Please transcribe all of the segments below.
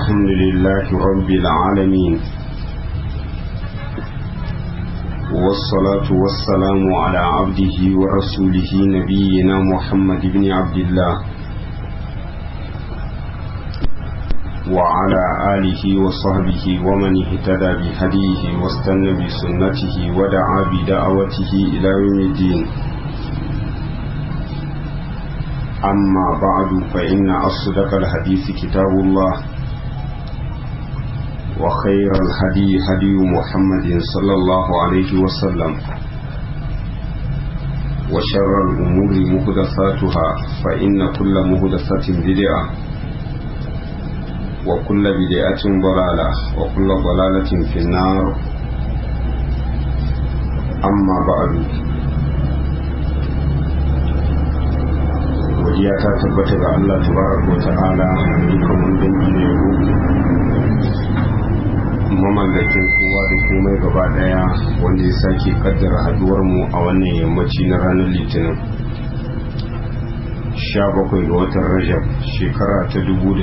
الحمد لله رب العالمين والصلاة والسلام على عبده ورسوله نبينا محمد بن عبد الله وعلى آله وصحبه ومن اهتدى بهديه واستنى بسنته ودعا بدعوته إلى يوم الدين أما بعد فإن أصدق الحديث كتاب الله وخير الهدي هدي محمد صلى الله عليه وسلم وشر الأمور مهدثاتها فإن كل مهدثة بدعة وكل بدعة ضلالة وكل ضلالة في النار أما بعد godiya ta tabbata ga Allah tabaraka wa ta'ala dukkan wani dangi ne yabo mamallakin kowa da komai gaba daya wanda ya sake kaddara haduwar mu a wannan yammaci na ranar litinin 17 ga watan rajab shekara ta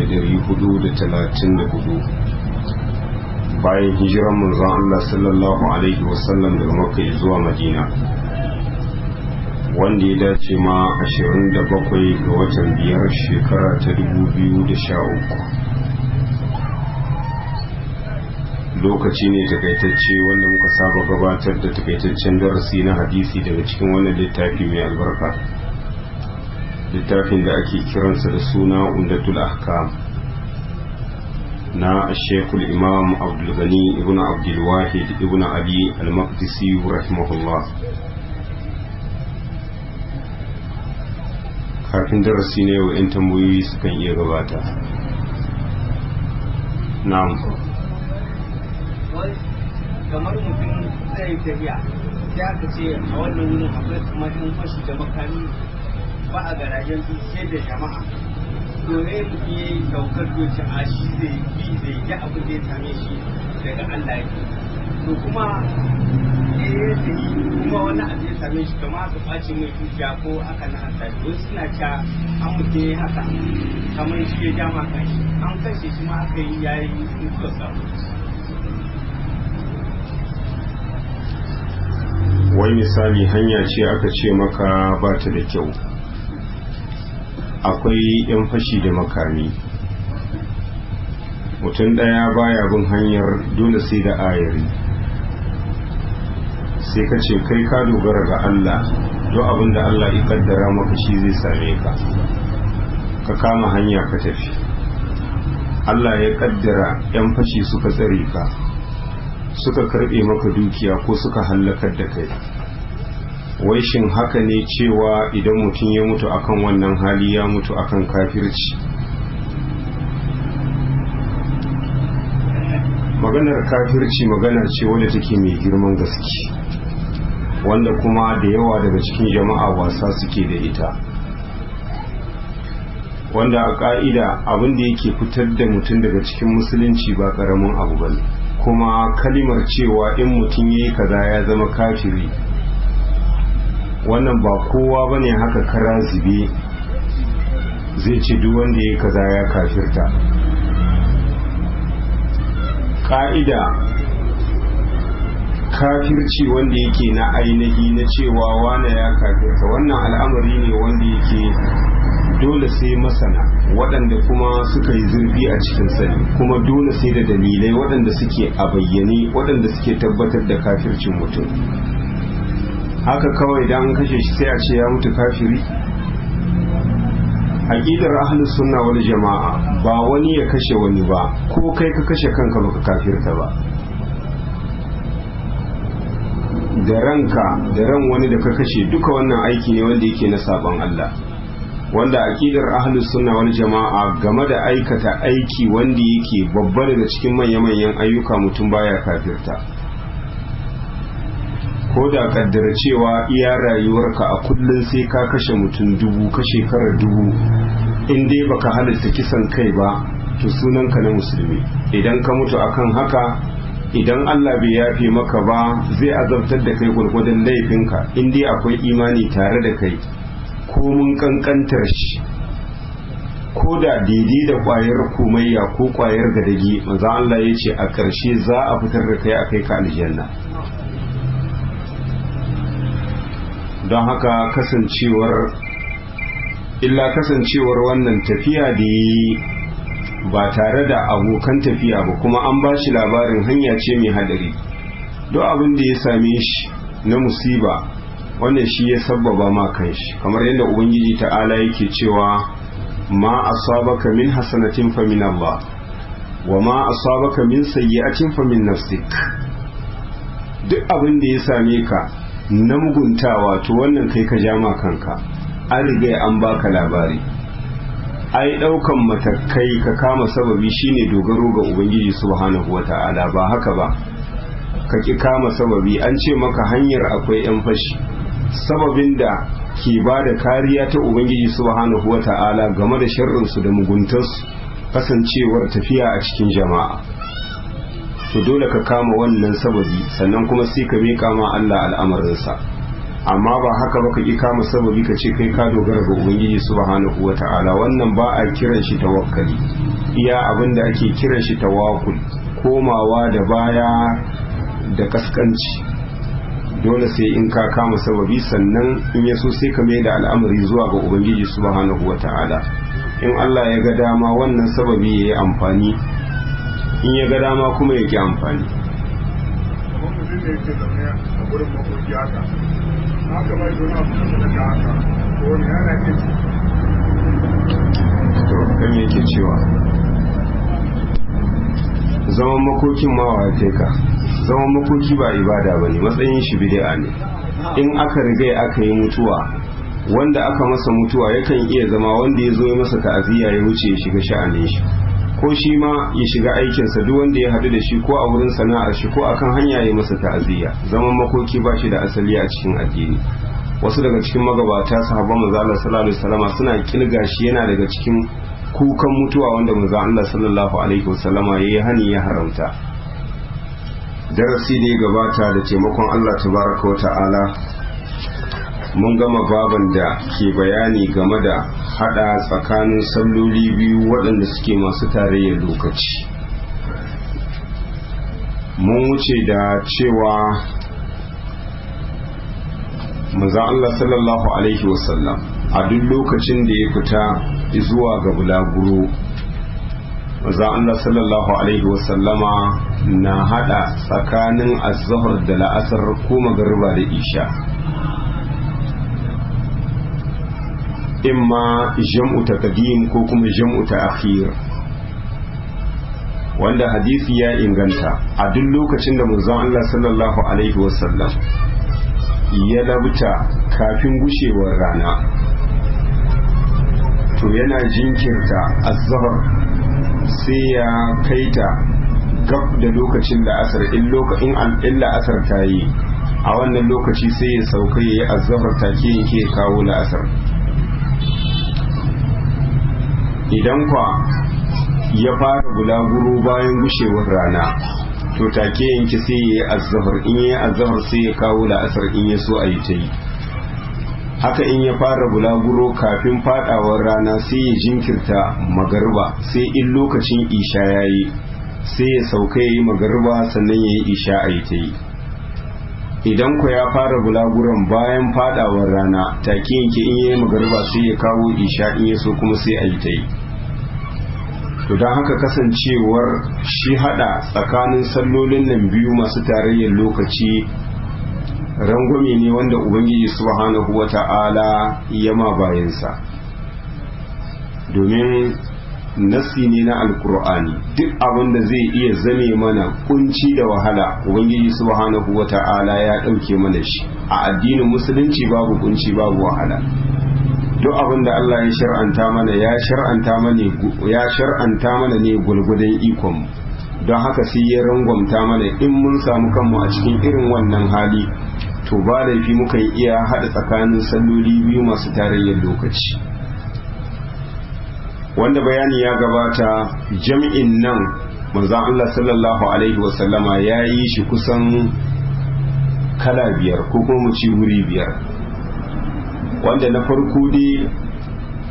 1434 bayan hijiran manzon Allah sallallahu alaihi wasallam daga makka zuwa madina wanda ya dace ma 27 ga watan biyar shekara ta 2013 lokaci ne takaitacce wanda muka saba gabatar da takaitaccen darasi na hadisi daga cikin wannan littafi mai albarka littafin da ake kiransa da suna umdatul ahkam na shekul imam abdulgani ibn abdulwahid ibn ali al-maqdisi rahimahullah kafin darasi ne wa 'yan tambayoyi sukan iya gabata na'am kamar mutum zai tafiya ya ka ce a wannan wurin akwai kamar yan fashi da makami ba a garajen su sai da jama'a dole mutum ya yi daukar doci a shi zai bi zai yi abin da ya same shi daga Allah yake to kuma ya yi tafi kuma wani abu ya same shi kama aka ɓace mai dukiya ko aka na hasa wasu suna ca an mutum ya yi haka kamar shi ya ja ma kanshi an kashe shi ma aka yi yayi mutuwar samu wai misali hanya ce aka ce maka ba ta da kyau akwai 'yan fashi da makami mutum ɗaya baya bin hanyar dole sai da ayari sai ka ce kai ka dogara ga Allah duk abin da Allah ya kaddara maka shi zai same ka ka kama hanya ka tafi Allah ya kaddara 'yan fashi suka tsare ka suka karbe maka dukiya ko suka hallakar da kai wai shin haka ne cewa idan mutum ya mutu akan wannan hali ya mutu akan kafirci maganar kafirci magana ce wadda take mai girman gaske wanda kuma da yawa daga cikin jama'a wasa suke da ita wanda a ka'ida abin da yake fitar da mutum daga cikin musulunci ba karamin abu bane kuma kalimar cewa in mutum yi kaza ya zama kafiri wannan ba kowa bane haka kara zube zai ce duk wanda ya kaza ya kafirta ka'ida kafirci wanda yake na ainihi na cewa wane ya kafirta wannan al'amari ne wanda yake dole sai masana waɗanda kuma suka yi zurfi a cikin sani kuma dole sai da dalilai waɗanda suke a bayyane waɗanda suke tabbatar da kafircin mutum haka kawai dan kashe shi sai a ce ya mutu kafiri aqidar ahlus sunna wal jama'a ba wani ya kashe wani ba ko kai ka kashe kanka baka kafirta ba da ranka da ran wani da ka kashe duka wannan aiki ne wanda yake na sabon Allah wanda aqidar ahlus sunna wal jama'a game da aikata aiki wanda yake babba daga cikin manya-manyan ayyuka mutum baya kafirta ko da kaddara cewa iya rayuwarka a kullum sai ka kashe mutum dubu ka shekarar dubu in dai baka halitta kisan kai ba to sunanka na musulmi idan ka mutu akan haka idan Allah bai yafe maka ba zai azabtar da kai gwargwadon laifinka in dai akwai imani tare da kai ko mun kankantar shi ko da daidai da kwayar komayya ko kwayar gadagi manzo Allah ya ce a ƙarshe za a fitar da kai a kai ka aljanna don haka kasancewar illa kasancewar wannan tafiya da yi ba tare da abokan tafiya ba kuma an ba shi labarin hanya ce mai hadari duk abin da ya same shi na musiba wannan shi ya sabbaba ma kanshi kamar yadda ubangiji ta'ala yake cewa ma asabaka min hasanatin fa min Allah wa ma asabaka min sayyi'atin fa min nafsik duk abin da ya same ka na muguntawa to wannan kai ka jama kanka an riga an baka labari ai daukan matakai ka kama sababi shine dogaro ga ubangiji subhanahu wata'ala ba haka ba ka ki kama sababi an ce maka hanyar akwai yan fashi sababin da ke ba da kariya ta ubangiji subhanahu wata'ala game da sharrinsu da muguntarsu kasancewar tafiya a cikin jama'a to dole ka kama wannan sababi sannan kuma sai ka miƙa ma Allah al'amarinsa amma ba haka ba ka ƙi kama sababi ka ce kai ka dogara ga ubangiji subhanahu wata'ala wannan ba a kiran shi tawakkali iya abin da ake kiran shi tawakkul komawa da baya da kaskanci dole sai in ka kama sababi sannan in ya so sai ka mai da al'amari zuwa ga ubangiji subhanahu wata'ala in Allah ya ga dama wannan sababi ya yi amfani in ya ga dama kuma ya ki amfani to kan yake cewa zaman makokin mawa kai ka zaman makoki ba ibada bane matsayin shi bid'a ne in aka riga aka yi mutuwa wanda aka masa mutuwa yakan iya zama wanda ya zo ya masa ta'aziyya ya wuce ya shiga sha'anin shi ko shi ma ya shiga aikinsa duk wanda ya haɗu da shi ko a wurin sana'ar shi ko akan hanya ya masa ta'aziyya zaman makoki ba shi da asali a cikin addini wasu daga cikin magabata sahabban manzo Allah sallallahu alaihi wasallam suna kilga shi yana daga cikin kukan mutuwa wanda manzo Allah sallallahu alaihi wasallam yayi hani ya haramta darasi da ya gabata da taimakon Allah tabaraka wa ta'ala mun gama baban da ke bayani game da hada tsakanin salloli biyu waɗanda suke masu tarayyar lokaci mun wuce da cewa maza Allah sallallahu alaihi wasallam a duk lokacin da ya fita zuwa ga bulaguro maza Allah sallallahu alaihi wasallama na hada tsakanin azhar da la'asar ko magariba da isha imma jam'u taqdim ko kuma jam'u ta'khir wanda hadisi ya inganta a duk lokacin da manzon Allah sallallahu alaihi wasallam ya labta kafin gushewar rana to yana jinkirta azhar sai ya kaita gab da lokacin da asar in lokacin illa asar ta yi a wannan lokaci sai ya sauka ya yi azhar take yake kawo la'asar idan kwa ya fara bulaguro bayan gushewar rana to take yanki sai ya yi azahar in ya yi azahar sai ya kawo la'asar in ya so a yi ta yi haka in ya fara bulaguro kafin fadawar rana sai ya jinkirta magarba sai in lokacin isha ya yi sai ya sauka ya yi magarba sannan ya yi isha a yi ta yi idan ku ya fara bulaguron bayan fadawar rana take yanki in ya yi magarba sai ya kawo isha in ya so kuma sai a yi ta yi to don haka kasancewar shi hada tsakanin sallolin nan biyu masu tarayyar lokaci rangwame ne wanda ubangiji subhanahu wata'ala ya ma bayansa domin nassi ne na alkur'ani duk abin da zai iya zame mana kunci da wahala ubangiji subhanahu wata'ala ya ɗauke mana shi a addinin musulunci babu kunci babu wahala duk abin da Allah ya shar'anta mana ya shar'anta mana ya shar'anta mana ne gulgudan ikon don haka sai ya rangwamta mana in mun samu kanmu a cikin irin wannan hali to ba laifi mukan iya haɗa tsakanin salloli biyu masu tarayyar lokaci wanda bayani ya gabata jam'in nan manzon Allah sallallahu alaihi wasallama ya yi shi kusan kala biyar ko kuma mu ci wuri biyar wanda na farko dai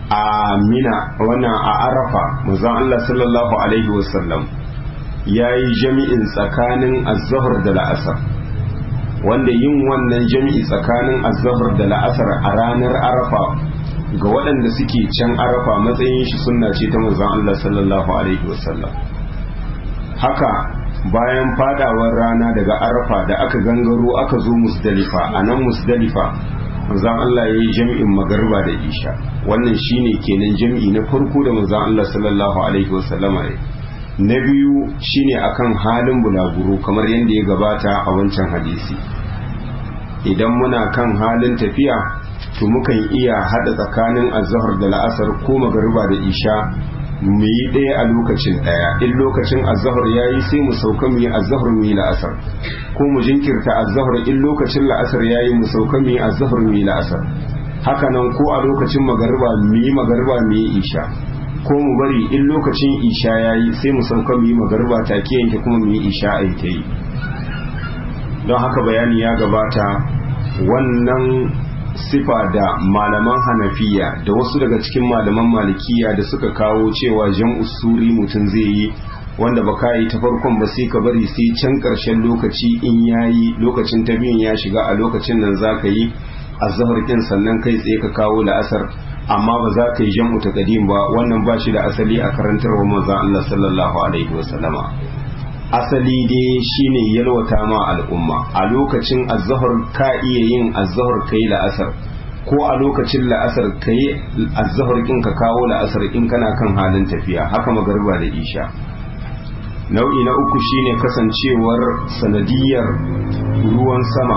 a mina wannan a arafa manzon Allah sallallahu alaihi wasallam ya yi jami'in tsakanin azahar da la'asar wanda yin wannan jami'i tsakanin azahar da la'asar a ranar arafa ga waɗanda suke can arafa matsayin shi sunna ce ta manzon Allah sallallahu alaihi wasallam haka bayan fadawar rana daga arafa da aka gangaro aka zo musdalifa a nan musdalifa manzon Allah ya yi jami'in magarba da isha wannan shine kenan jami'i na farko da manzon Allah sallallahu alaihi wasallama ya na biyu shine akan halin bulaguro kamar yadda ya gabata a wancan hadisi idan muna kan halin tafiya to mukan iya hada tsakanin azhar da la'asar ko magariba da isha mu yi ɗaya a lokacin ɗaya in lokacin azhar yayi sai mu sauka mu yi azhar mu yi la'asar ko mu jinkirta azhar in lokacin la'asar yayi mu sauka mu yi azhar mu yi la'asar haka nan ko a lokacin magariba mu yi magariba mu yi isha ko mu bari in lokacin isha ya yi sai mu sauka mu yi magarba take yanke kuma mu yi isha a ta yi don haka bayani ya gabata wannan sifa da malaman hanafiya da wasu daga cikin malaman malikiya da suka kawo cewa jan usuri mutum zai yi wanda ba ka yi ta farkon ba sai ka bari sai can ƙarshen lokaci in ya yi lokacin ta biyun ya shiga a lokacin nan za ka yi azahar kin sannan kai tsaye ka kawo la'asar amma ba za ka yi jam'u ta kadim ba wannan ba shi da asali a karantarwa manzon Allah sallallahu alaihi wasallama asali dai shine yalwata ma al'umma a lokacin azhar ka iya yin azhar kai la'asar ko a lokacin la'asar kai azhar kin ka kawo la'asar in kana kan halin tafiya haka magariba da isha nau'i na uku shine kasancewar sanadiyar ruwan sama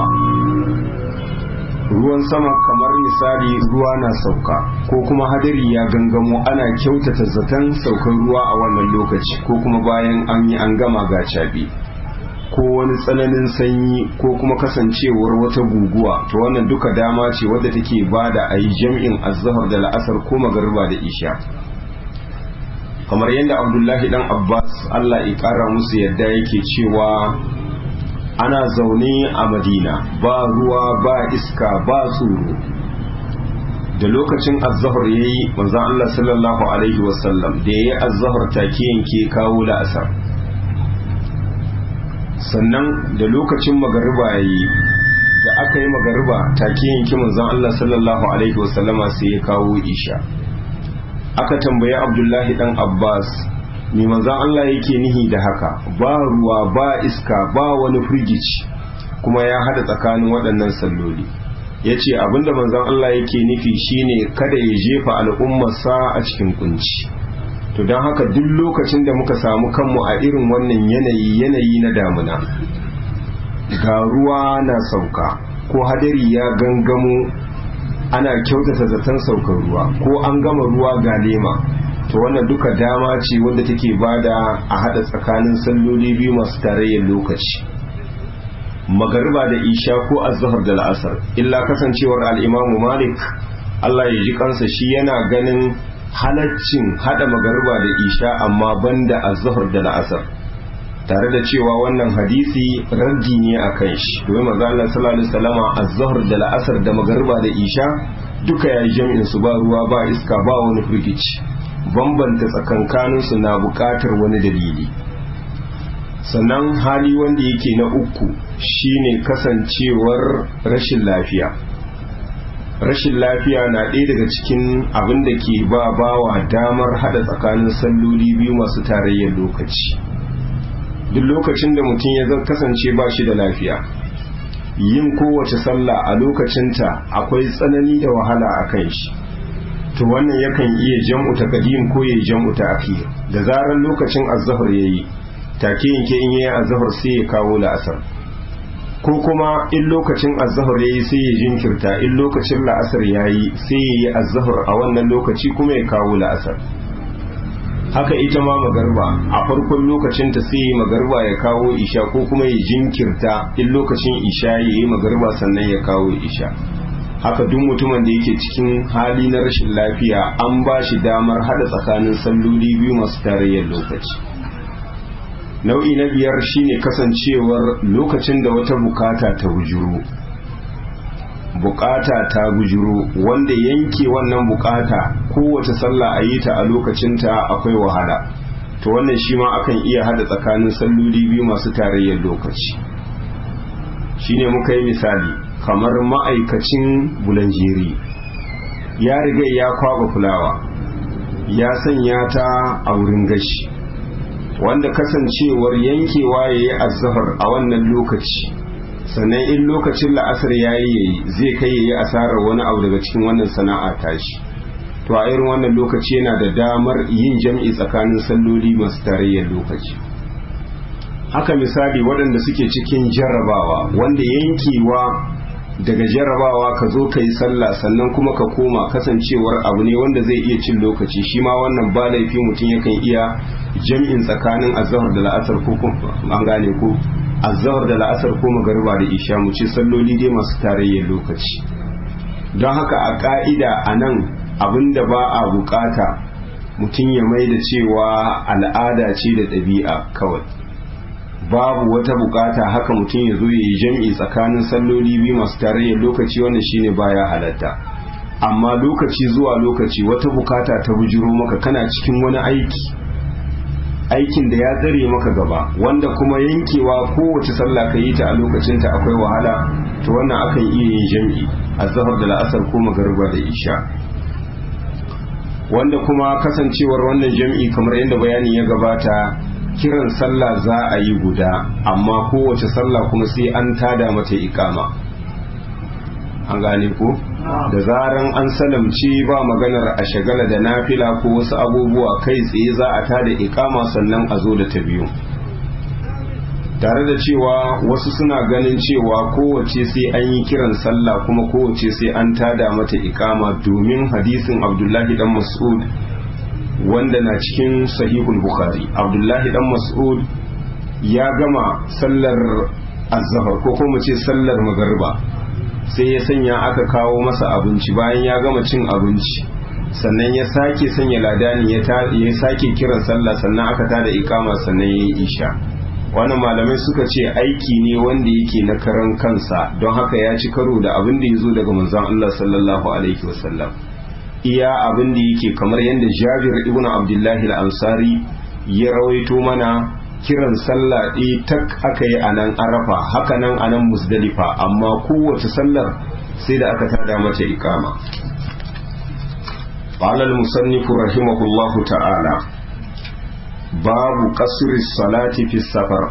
ruwan sama kamar misali ruwa na sauka ko kuma hadari ya gangamo ana kyautata zaton saukan ruwa a wannan lokaci ko kuma bayan an yi an gama ga caɓe ko wani tsananin sanyi ko kuma kasancewar wata guguwa to wannan duka dama ce wadda take bada a yi jam'in azhar da la'asar ko magarba da isha kamar yadda abdullahi dan abbas allah ya kara musu yadda yake cewa ana zaune a madina ba ruwa ba iska ba tsoro da lokacin azahar ya yi manzan Allah sallallahu Alaihi wasallam da ya yi azahar take yanke kawo la'asar sannan da lokacin magariba ya yi da aka yi magariba take yanke manzan Allah sallallahu Alaihi wasallama sai ya kawo isha aka tambayi abdullahi dan abbas mai manzan Allah yake nihi da haka ba ruwa ba iska ba wani firgici kuma ya hada tsakanin waɗannan salloli ya ce abinda manzan Allah yake nufi shine kada ya jefa al'ummarsa a cikin kunci to don haka duk lokacin da muka samu kanmu a irin wannan yanayi yanayi na damuna ga ruwa na sauka ko hadari ya gangamo ana kyautata zaton saukar ruwa ko an gama ruwa ga lema to wannan duka dama ce wanda take bada a hada tsakanin salloli biyu masu tarayyar lokaci magariba da isha ko azhar da la'asar illa kasancewar al'imamu malik Allah ya ji kansa shi yana ganin halaccin hada magariba da isha amma banda azhar da la'asar tare da cewa wannan hadisi raddi ne a kan shi domin maza Allah sallallahu alaihi wasallama azhar da la'asar da magariba da isha duka yayi jami'in su ba ruwa ba iska ba wani firgici bambanta tsakankaninsu na buƙatar wani dalili sannan hali wanda yake na uku shine kasancewar rashin lafiya rashin lafiya na ɗaya daga cikin abin da ke ba bawa damar haɗa tsakanin salloli biyu masu tarayyar lokaci duk lokacin da mutum ya kasance ba shi da lafiya yin kowace sallah a lokacinta akwai tsanani da wahala a kan shi to wannan yakan iya jam'u ta kadim ko ya jam'u ta akhir da zarar lokacin azhar yayi take yanke in yayi azhar sai ya kawo la'asar ko kuma in lokacin azhar yayi sai ya jinkirta in lokacin la'asar yayi sai ya yi azhar a wannan lokaci kuma ya kawo la'asar haka ita ma magarba a farkon lokacin ta sai magarba ya kawo isha ko kuma ya jinkirta in lokacin isha yayi magarba sannan ya kawo isha haka duk mutumin da yake cikin hali na rashin lafiya an ba shi damar hada tsakanin salloli biyu masu tarayyar lokaci nau'i na biyar shine kasancewar lokacin da wata bukata ta wujuru bukata ta bujiro wanda yanke wannan bukata kowace sallah a yi ta a lokacinta akwai wahala to wannan shi ma akan iya hada tsakanin salloli biyu masu tarayyar lokaci shine muka yi misali kamar ma'aikacin bulanjeri ya riga ya kwaba fulawa ya sanya ta a wurin gashi wanda kasancewar yankewa ya yi azahar a wannan lokaci sannan in lokacin la'asar ya yi yayi zai kai ya yi asarar wani abu daga cikin wannan sana'a tashi to a irin wannan lokaci yana da damar yin jam'i tsakanin salloli masu tarayyar lokaci haka misali waɗanda suke cikin jarrabawa wanda yankewa daga jarrabawa ka zo ka yi sallah sannan kuma ka koma kasancewar abu ne wanda zai iya cin lokaci shi ma wannan ba laifi mutum yakan iya jam'in tsakanin azahar da la'asar ko an gane ko azahar da la'asar ko magariba da isha mu ce salloli dai masu tarayyar lokaci don haka a ka'ida a nan abinda ba a bukata mutum ya mai da cewa al'ada ce da ɗabi'a kawai babu wata bukata haka mutum ya zo ya yi jam'i tsakanin salloli biyu masu tarayyar lokaci wanda shine baya halatta amma lokaci zuwa lokaci wata bukata ta bujiro maka kana cikin wani aiki aikin da ya tsare maka gaba wanda kuma yankewa kowace sallah ka yi ta a lokacinta akwai wahala to wannan akan iya yin jam'i azhar da la'asar ko magariba da isha wanda kuma kasancewar wannan jam'i kamar yadda bayani ya gabata kiran sallah za a yi guda amma kowace sallah kuma sai an tada mata ikama an gane ko da zaran an salamci ba maganar a shagala da nafila ko wasu abubuwa kai tsaye za a tada ikama sannan a zo da ta biyu tare da cewa wasu suna ganin cewa kowace sai an yi kiran sallah kuma kowace sai an tada mata ikama domin hadisin abdullahi dan mas'ud wanda na cikin sahihul bukhari abdullahi dan mas'ud ya gama sallar azhar ko kuma ce sallar magariba sai ya sanya aka kawo masa abinci bayan ya gama cin abinci sannan ya sake sanya ladani ya sake kiran sallah sannan aka tada ikama sannan ya yi isha wannan malamai suka ce aiki ne wanda yake na karan kansa don haka ya ci karo da abin da ya zo daga manzon Allah sallallahu alaihi wasallam iya abin da yake kamar yadda Jabir ibn Abdullahi al-Ansari ya rawaito mana kiran sallah ɗaya tak aka yi a nan arafa haka nan a nan musdalifa amma kowace sallar sai da aka tada mata ikama قال المصنف رحمه الله تعالى باب قصر الصلاة في السفر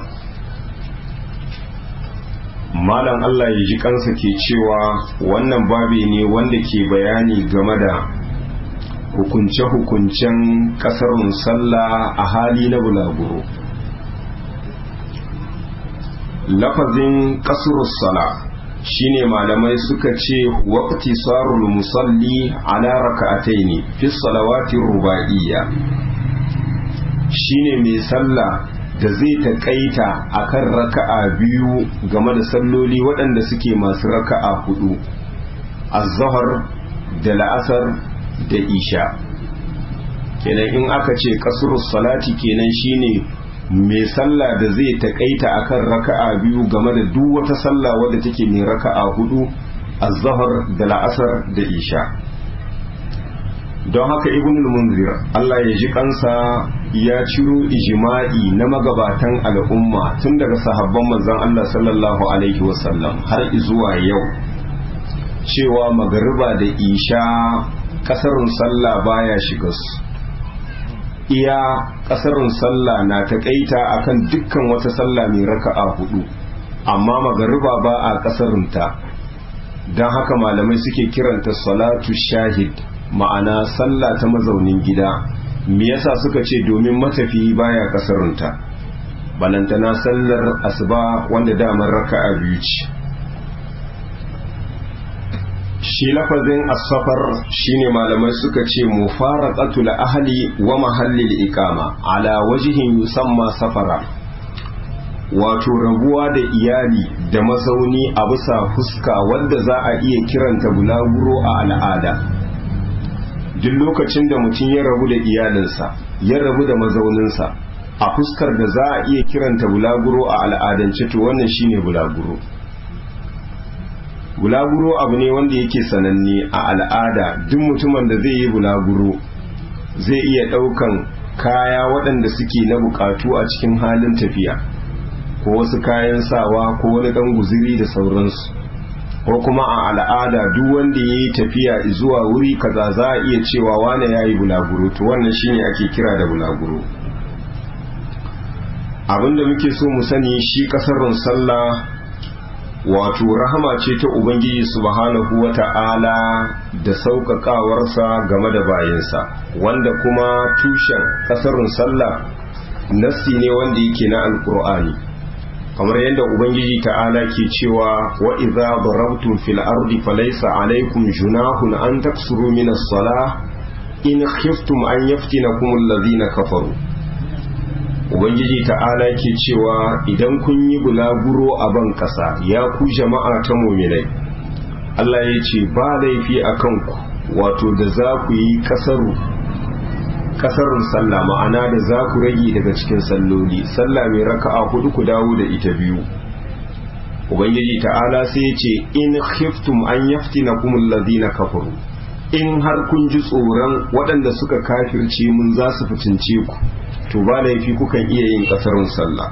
malam Allah ya ji kansa ke cewa wannan babi ne wanda ke bayani game da hukunce-hukuncen kasarun sallah a hali na bulaguro lafazin kasurus sala shine malamai suka ce waqti sarul musalli ala raka'ataini fi salawati ruba'iyya shine mai sallah da zai taƙaita akan raka'a biyu game da salloli waɗanda suke masu raka'a hudu az-zahr da la'asar da isha kenan in aka ce kasurus salati kenan shine mai sallah da zai taƙaita akan raka'a biyu game da duk wata sallah wadda take mai raka'a hudu az-zahr da la'asar da isha don haka ibn munzir Allah ya ji kansa ya ciro ijma'i na magabatan al'umma tun daga sahabban manzon Allah sallallahu alaihi wasallam har zuwa yau cewa magariba da isha kasarun sallah baya shiga su iya kasarun sallah na taƙaita akan dukkan wata sallah mai raka'a hudu amma magariba ba a kasarunta don haka malamai suke kiranta salatu shahid ma'ana sallah ta mazaunin gida me yasa suka ce domin matafiyi baya kasarunta balantana sallar asuba wanda damar raka'a biyu ce shi lafazin asafar shine malamai suka ce mufaraqatul ahli wa mahallil iqama ala wajhin yusamma safara wato rabuwa da iyali da mazauni a bisa fuska wanda za a iya kiranta bulaguro a al'ada duk lokacin da mutum ya rabu da iyalinsa ya rabu da mazauninsa a fuskar da za a iya kiranta bulaguro a al'adance to wannan shine bulaguro bulaguro abu ne wanda yake sananne a al'ada duk mutumin da zai yi bulaguro zai iya ɗaukan kaya waɗanda suke na bukatu a cikin halin tafiya ko wasu kayan sawa ko wani ɗan guziri da sauransu ko kuma a al'ada duk wanda ya yi tafiya zuwa wuri kaza za a iya cewa wane ya yi bulaguro to wannan shine ake kira da bulaguro abinda muke so mu sani shi ƙasarun sallah wato rahama ce ta ubangiji subhanahu wa ta'ala da sauƙaƙawarsa game da bayansa wanda kuma tushen ƙasarun sallah nassi ne wanda yake na alƙur'ani kamar yadda ubangiji ta'ala ke cewa wa idza darabtum fil ardi falaysa alaykum junahun an taksuru min as-salah in khiftum an yaftinakum alladhina kafaru ubangiji ta'ala ke cewa idan kun yi bulaguro a ban kasa ya ku jama'a ta muminai Allah ya ce ba laifi a kanku wato da za ku yi kasaru kasarun sallah ma'ana da za ku rage daga cikin salloli sallah mai raka'a hudu ku dawo da ita biyu ubangiji ta'ala sai ya ce in khiftum an yaftinakum alladhina kafaru in har kun ji tsoron waɗanda suka kafirce mun za su fitince ku to ba laifi kukan iya yin kasarun sallah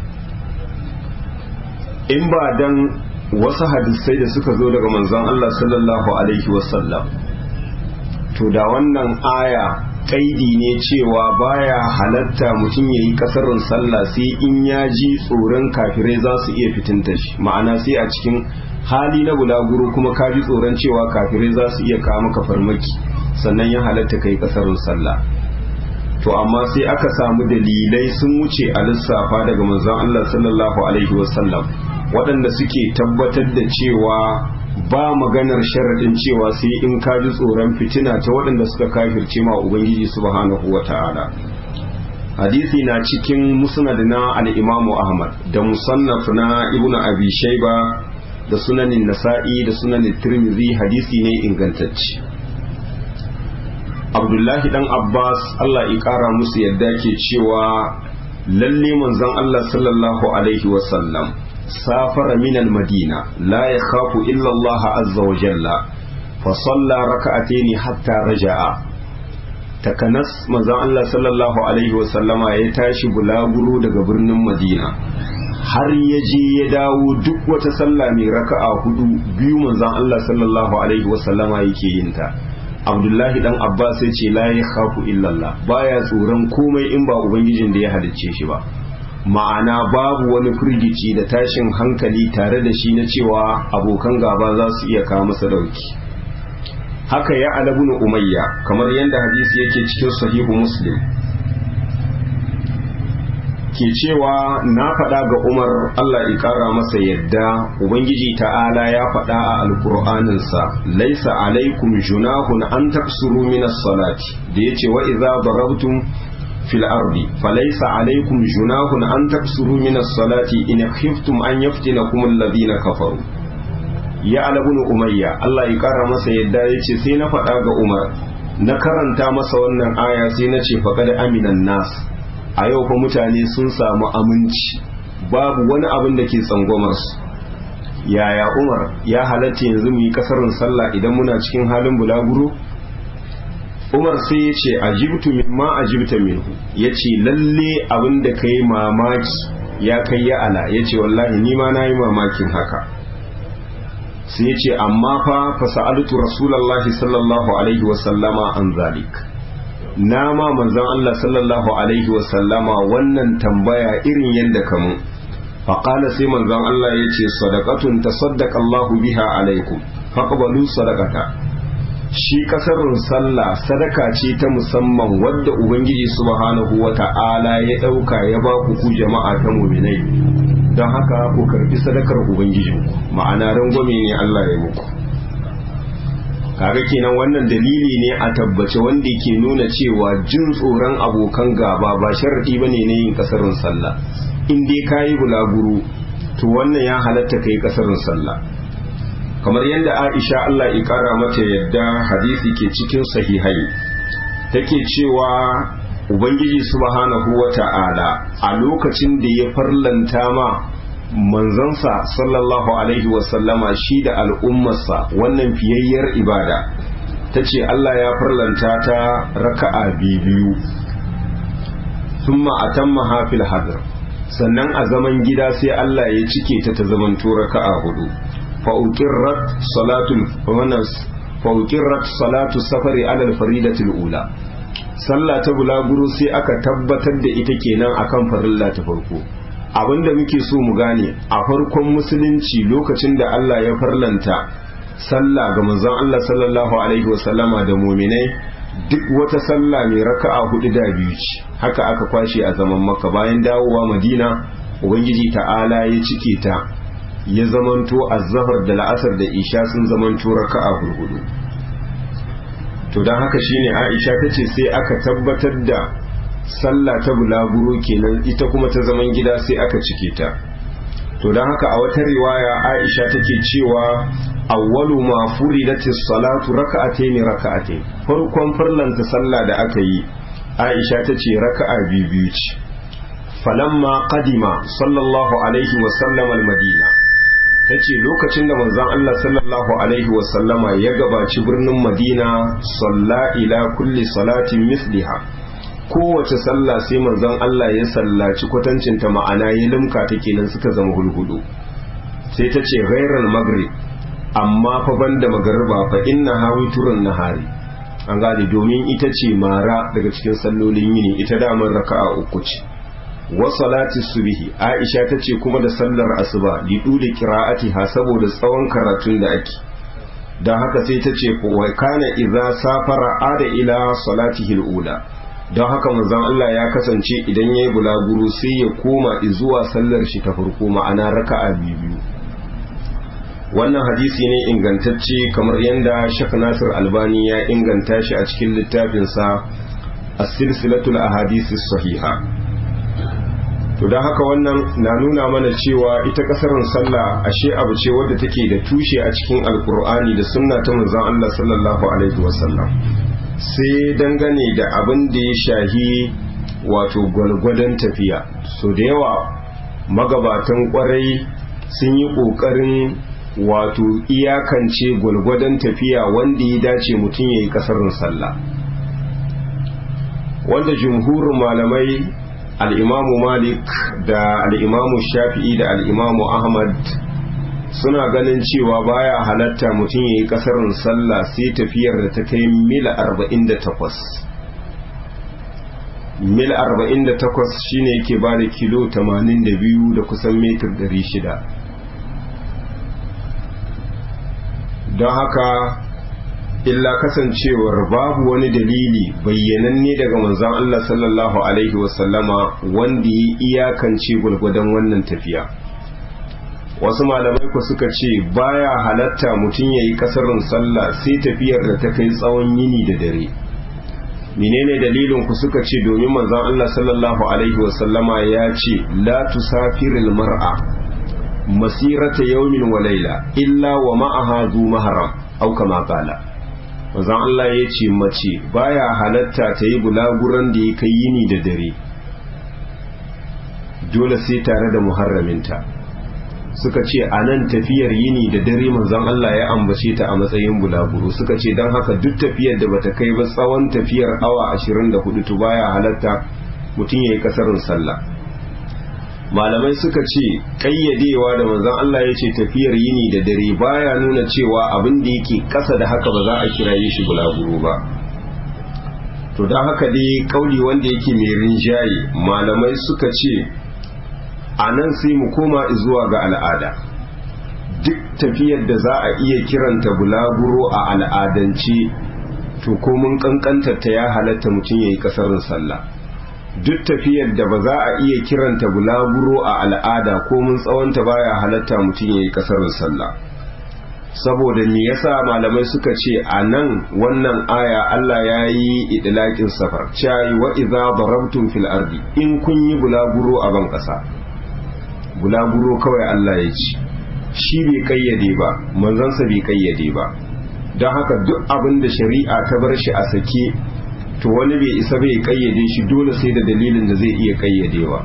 in ba dan wasu hadisai da suka zo daga manzon Allah sallallahu alaihi wasallam to da wannan aya kaidi ne cewa baya halatta mutum ya yi kasarin sallah sai in ya ji tsoron kafirai za su iya fitinta shi ma'ana sai a cikin hali na bulaguro kuma ka ji tsoron cewa kafirai za su iya kawo maka farmaki sannan ya halatta kai kasarin sallah to amma sai aka samu dalilai sun wuce a lissafa daga manzon Allah sallallahu alaihi wasallam waɗanda suke tabbatar da cewa ba maganar sharaɗin cewa sai in ka ji tsoron fitina ta waɗanda suka kafirce ma ubangiji subhanahu wa ta'ala hadisi na cikin musnad na al-imamu ahmad da musannaf na ibnu abi shayba da sunanin nasa'i da sunanin tirmidhi hadisi ne ingantacce abdullahi dan abbas allah ya kara musu yadda ke cewa lalle manzon allah sallallahu alaihi wasallam سافر من المدينة لا يخاف إلا الله عز وجل فصلى ركعتين حتى رجع تكنس مزان الله صلى الله عليه وسلم يتاشي بلاغرو daga birnin Madina har ya je ya dawo duk wata sallah mai raka'a hudu biyu manzon Allah sallallahu alaihi wasallama yake yin ta Abdullahi dan Abbas ya ce la yakhafu illa Allah baya tsoron komai in ba ubangijin da ya halicce shi ba ma'ana babu wani firgici da tashin hankali tare da shi na cewa abokan gaba za su iya kawo masa dauki haka ya alabun umayya kamar yadda hadisi yake cikin sahihu muslim ke cewa na faɗa ga umar allah ya ƙara masa yadda ubangiji ta'ala ya faɗa a alƙur'aninsa laisa alaikum junahun an taksuru minas salati da ya ce wa idza darabtum في الأرض فليس عليكم جناح أن تكسروا من الصلاة إن خفتم أن يفتنكم الذين كفروا يا ابن أمية الله يكرم سيدا يتي سينا فداغ عمر نكرنتا masa wannan aya sai na ce faqad aminan nas a yau fa mutane sun samu aminci babu wani abin da ke tsangwamar su yaya Umar ya halatta yanzu mu yi kasarin sallah idan muna cikin halin bulaguro umar sai ya ce ajibtu mimma ajibta minhu ya ce lalle abin da ka yi mamaki ya kai ya ala ya ce wallahi ni ma na yi mamakin haka sai ya ce amma fa fasa'altu rasulallahi sallallahu alaihi wasallama an zalik na ma manzon Allah sallallahu alaihi wasallama wannan tambaya irin yadda kamu faƙala sai manzon Allah ya ce sadaqatun tasaddaqa Allahu biha alaikum faqbalu sadaqata shi kasarun sallah sadaka ce ta musamman wadda ubangiji subhanahu wa ta'ala ya ɗauka ya ba ku ku jama'a ta muminai don haka ku karbi sadakar ubangijinku ma'ana rangwame ne Allah ya muku kaga kenan wannan dalili ne a tabbace wanda ke nuna cewa jin tsoron abokan gaba ba sharadi bane ne yin kasarun sallah in dai kayi bulaguro to wannan ya halatta kai kasarun sallah kamar yadda Aisha Allah ya kara mata yadda hadisi ke cikin sahihai take cewa Ubangiji subhanahu wa ta'ala a lokacin da ya farlanta ma manzansa sallallahu alaihi wasallama shi da al'ummarsa wannan fiyayyar ibada ta ce Allah ya farlanta ta raka'a biyu thumma atamma hafil hadar sannan a zaman gida sai Allah ya cike ta ta zaman raka'a hudu fa'uqirrat salatul fa'uqirrat salatu safari ala al-faridatil ula sallah ta bulaguro sai aka tabbatar da ita kenan akan farilla ta farko abinda muke so mu gane a farkon musulunci lokacin da Allah ya farlanta sallah ga manzon Allah sallallahu alaihi wasallama da muminai duk wata sallah mai raka'a hudu da biyu ce haka aka kwashe a zaman makka bayan dawowa madina ubangiji ta'ala ya cike ta ya zamanto azzahar da la'asar da isha sun zamanto raka'a hurhudu to don haka shine aisha ta ce sai aka tabbatar da sallah ta bulaguro kenan ita kuma ta zaman gida sai aka cike ta to don haka a wata riwaya aisha take cewa awwalu ma furidatis salatu raka'atayn raka'atayn farkon farlanta sallah da aka yi aisha ta ce raka'a biyu biyu ce falamma qadima sallallahu alaihi wa sallam al-madina ta ce lokacin da manzon Allah sallallahu alaihi wa sallama ya gabaci birnin madina salla ila kulli salatin misliha kowace sallah sai manzon Allah ya sallaci kwatancinta ma'ana ya limka ta kenan suka zama hulhudu sai ta ce ghairal maghrib amma fa banda magariba fa inna hawi turun nahari an gane domin ita ce mara daga cikin sallolin yini ita damar raka'a uku ce wa salati subhi aisha ta ce kuma da sallar asuba li duli qira'atiha saboda tsawon karatun da ake dan haka sai ta ce wa kana idza safara ada ila salatihi al-ula don haka manzon Allah ya kasance idan yayi bulaguro sai ya koma zuwa sallar shi ta farko ma'ana raka'a biyu wannan hadisi ne ingantacce kamar yadda Sheikh Nasir Albani ya inganta shi a cikin littafinsa as-silsilatul ahadithis sahiha to don haka wannan na nuna mana cewa ita kasarin sallah ashe abu ce wadda take da tushe a cikin alkur'ani da sunna ta manzon Allah sallallahu alaihi wasallam sai dangane da abin da ya shahi wato gwalgwadon tafiya so da yawa magabatan kwarai sun yi ƙoƙarin wato iyakance gwalgwadon tafiya wanda ya dace mutum ya yi kasarin sallah wanda jumhurin malamai al'imamu malik da al'imamu shafi'i da al'imamu ahmad suna ganin cewa baya halatta mutum ya yi kasarin sallah sai tafiyar da ta kai mil 48 mil 48 shine yake ba da kilo 82 da kusan metir 600 don haka illa kasancewar babu wani dalili bayyananne daga manzon Allah sallallahu alaihi wasallama wanda ya iyakance gwargwadon wannan tafiya wasu malamai ku suka ce baya halatta mutum ya yi kasarin sallah sai tafiyar da ta kai tsawon yini da dare menene dalilin ku suka ce domin manzon Allah sallallahu alaihi wasallama ya ce la tusafiril mar'a masirata yawmin wa laila illa wa ma'aha zu maharam au kama qala manzon Allah ya ce mace baya halatta ta yi bulaguran da ya kai yini da dare dole sai tare da muharraminta suka ce a nan tafiyar yini da dare manzon Allah ya ambace ta a matsayin bulaguro suka ce don haka duk tafiyar da bata kai ba tsawon tafiyar awa 24 to baya halatta mutum ya yi kasarin sallah malamai suka ce kayyadewa da manzon Allah ya ce tafiyar yini da dare baya nuna cewa abin da yake kasa da haka ba za a kiraye shi bulaguro ba to don haka dai kauli wanda yake mai rinjaye malamai suka ce a nan sai mu koma zuwa ga al'ada duk tafiyar da za a iya kiranta bulaguro a al'adance to komin kankantar ta ya halatta mutum ya yi kasarin sallah duk tafiyar da ba za a iya kiranta bulaguro a al'ada komin tsawonta baya halatta mutum ya yi kasarin sallah saboda me yasa malamai suka ce a nan wannan aya Allah ya yi idilakin safar cewa wa idza darabtum fil ardi in kun yi bulaguro a ban kasa bulaguro kawai Allah ya ci shi bai kayyade ba manzansa bai kayyade ba don haka duk abin da shari'a ta bar shi a sake to wani bai isa bai kayyade shi dole sai da dalilin da zai iya kayyadewa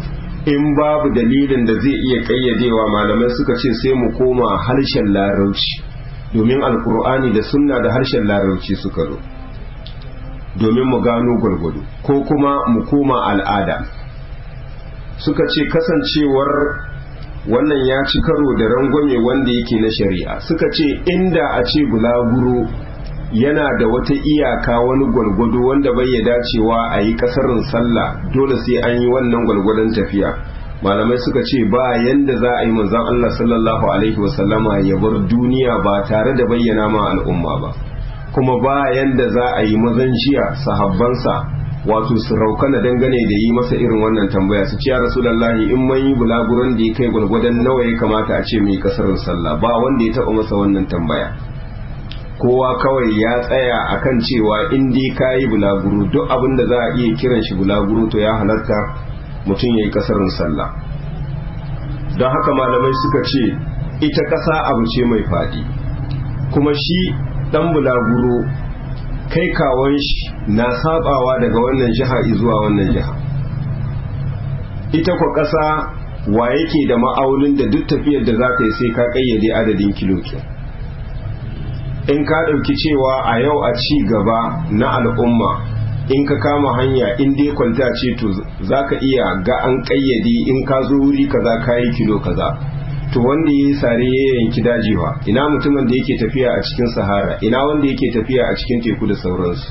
in babu dalilin da zai iya ƙayyadewa malamai suka ce sai mu koma harshen larauci domin alkur'ani da sunna da harshen larauci suka zo domin mu gano gwargwado ko kuma mu koma al'ada suka ce kasancewar wannan ya ci karo da rangwame wanda yake na shari'a suka ce inda a ce bulaguro yana da wata iyaka wani gwalgwado wanda bai ya dacewa a yi kasarin sallah dole sai an yi wannan gwalgwadon tafiya malamai suka ce ba yanda za a yi manzon Allah sallallahu alaihi wasallama ya bar duniya ba tare da bayyana ma al'umma ba kuma ba yanda za a yi mazan jiya sahabbansa wato su raukana dangane da yi masa irin wannan tambaya su ce ya rasulullahi in man yi bulaguran da ya kai gwalgwadon nawa ya kamata a ce mai kasarin sallah ba wanda ya taba masa wannan tambaya kowa kawai ya tsaya akan cewa in dai ka yi bulaguro duk abin da za a iya kiran shi bulaguro to ya halarta mutum ya yi kasarin sallah don haka malamai suka ce ita ƙasa abu ce mai faɗi kuma shi ɗan bulaguro kai kawon shi na sabawa daga wannan jiha zuwa wannan jiha ita kwa ƙasa wa yake da ma'aunin da duk tafiyar da za ka yi sai ka ƙayyade adadin kilokin in ka ɗauki cewa a yau a ci gaba na al'umma in ka kama hanya in dai kwalta ce to za ka iya ga an ƙayyade in ka zo wuri kaza ka yi kilo kaza to wanda ya yi sare ya yanki dajewa ina mutumin da yake tafiya a cikin sahara ina wanda yake tafiya a cikin teku da sauransu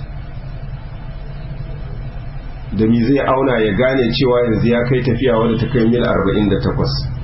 da mi zai auna ya gane cewa yanzu ya kai tafiya wadda ta kai mil 48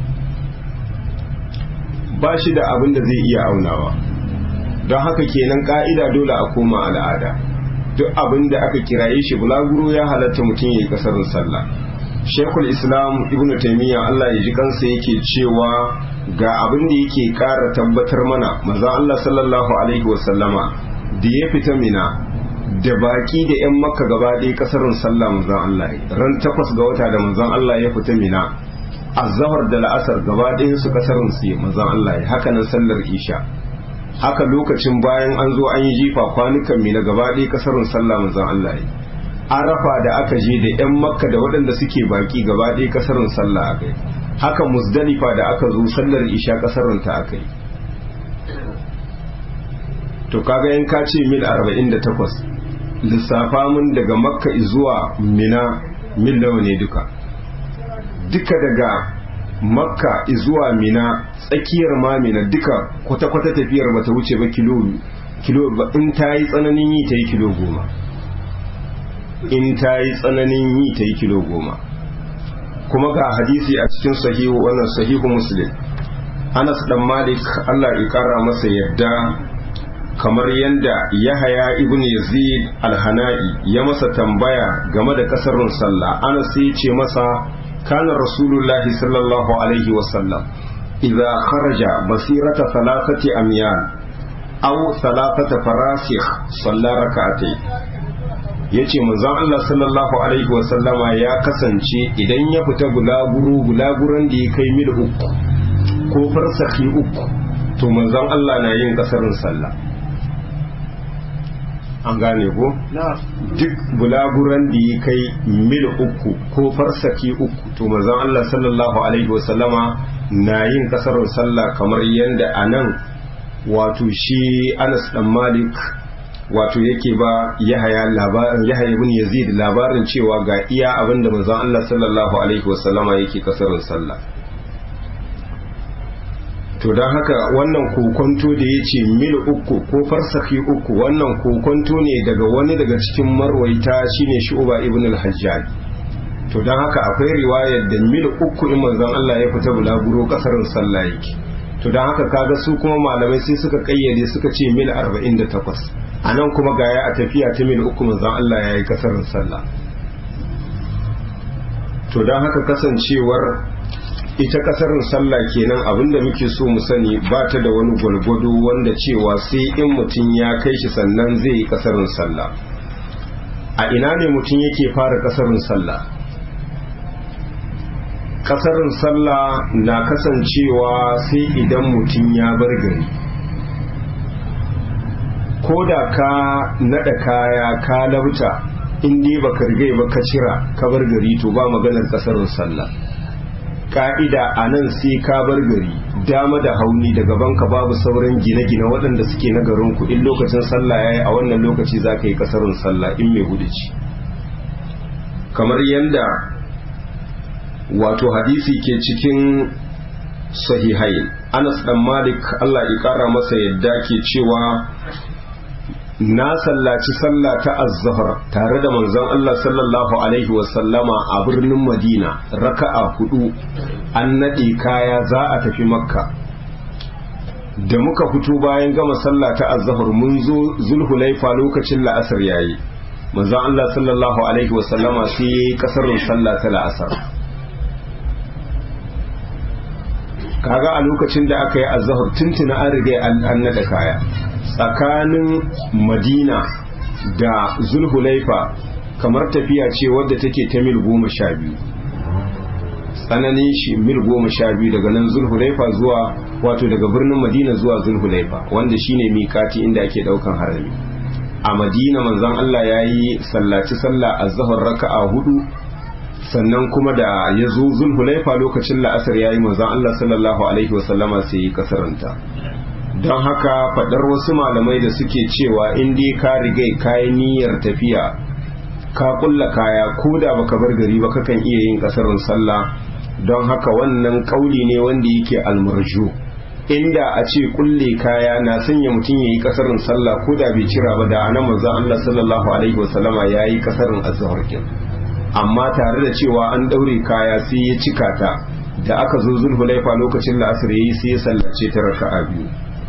ba shi da abin da zai iya aunawa don haka kenan ka'ida dole a koma al'ada duk abin da aka kiraye shi bulaguro ya halatta mutum ya yi kasarin sallah shekul islam ibn taimiyya allah ya ji kansa yake cewa ga abin da yake kara tabbatar mana maza allah sallallahu alaihi wasallama da ya fita mina da baki da yan makka gaba ɗaya kasarin sallah manzon allah ran takwas ga wata da manzon allah ya fita mina azhar da la'asar gaba ɗayan su kasarin su manzon allah haka nan sallar isha haka lokacin bayan an zo an yi jifa kwanukan mina gaba ɗaya kasarin sallah manzon allah arafa da aka je da 'yan makka da waɗanda suke baki gaba ɗaya kasarin sallah aka yi haka musdalifa da aka zo sallar isha kasarin ta aka yi to kaga yan ka ce mil 48 lissafa mun daga makka zuwa mina mil nawa ne duka duka daga makka zuwa mina tsakiyar ma mina duka kwata-kwata tafiyar bata wuce ba kilo kilo in ta yi tsananin yi ta yi kilo goma in ta yi tsananin yi ta yi kilo goma kuma ga hadisi a cikin sahihu wannan sahihu muslim anas dan malik allah ya kara masa yadda kamar yadda yahaya ibn yazid alhana'i ya masa tambaya game da kasarin sallah anas sai ce masa kana rasulullahi sallallahu alaihi wasallam idza kharaja basirata thalathati amyan aw thalathata farasikh salla rak'atayn ya ce manzon Allah sallallahu Alaihi wasallama ya kasance idan ya fita gulaguru gulaguran da ya kai mil uku ko farsaki uku to manzon Allah na yin kasarin sallah an gane ko? duk gulaguran da ya kai mil uku ko farsaki uku to manzon Allah sallallahu Alaihi wasallama na yin kasarin sallah kamar yadda a nan wato shi Anas dan Malik wato yake ba yahaya labarin yahaya ibn yazid labarin cewa ga iya abinda manzon Allah sallallahu alaihi wasallama yake kasarin sallah to don haka wannan kokonto da ya ce mil uku ko farsaki uku wannan kokonto ne daga wani daga cikin marwaita shine shu'ba ibn al-hajjaj to don haka akwai riwayar da mil uku in manzon Allah ya fita bulaguro kasarin sallah yake to don haka kaga su kuma malamai sai suka kayyade suka ce mil 48 a nan kuma gaya a tafiya ta mil uku manzon Allah ya yi kasarin sallah to don haka kasancewar ita kasarin sallah kenan abinda muke so mu sani ba ta da wani gwalgwado wanda cewa sai in mutum ya kai shi sannan zai yi kasarin sallah a ina ne mutum yake fara kasarin sallah kasarin sallah na kasancewa sai idan mutum ya bar gari ko da ka nada kaya ka lauta in dai baka rigai ba ka cira ka bar gari to ba maganar kasarin sallah ka'ida a nan sai ka bar gari dama da hauni da gabanka babu sauran gine-gine waɗanda suke na garinku in lokacin sallah ya yi a wannan lokaci za ka yi ƙasarun sallah in mai hudu ci kamar yadda wato hadisi ke cikin sahihai anas dan malik allah ya ƙara masa yadda ke cewa na sallaci sallah ta azzahar tare da manzon Allah sallallahu alaihi wasallama a birnin Madina raka'a hudu an nade kaya za a tafi makka da muka fito bayan gama sallah ta azzahar mun zo zulhulaifa lokacin la'asar yayi manzon Allah sallallahu alaihi wasallama sai yayi kasarin sallah ta la'asar kaga a lokacin da aka yi azzahar tuntuna an riga an nada kaya tsakanin madina da zulhulaifa kamar tafiya ce wadda take ta mil goma sha biyu tsananin shi mil goma sha biyu daga nan zulhulaifa zuwa wato daga birnin madina zuwa zulhulaifa wanda shine mikati inda ake daukan harami a madina manzon Allah ya yi sallaci sallah a zahar raka'a hudu sannan kuma da ya zo zulhulaifa lokacin la'asar ya yi manzon Allah sallallahu alaihi wasallama sai yi kasaranta don haka faɗar wasu malamai da suke cewa in dai ka rigai kayan niyyar tafiya ka kulla kaya ko da baka bar gari ba kakan iya yin kasarin sallah don haka wannan kauli ne wanda yake almarju inda a ce kulle kaya na sanya mutum ya yi kasarin sallah ko da bai cira ba da anan manzo Allah sallallahu alaihi wasallama ya yi kasarin azhar kin amma tare da cewa an daure kaya sai ya cika ta da aka zo zulhulaifa lokacin la'asar yayi sai ya sallace ta raka'a biyu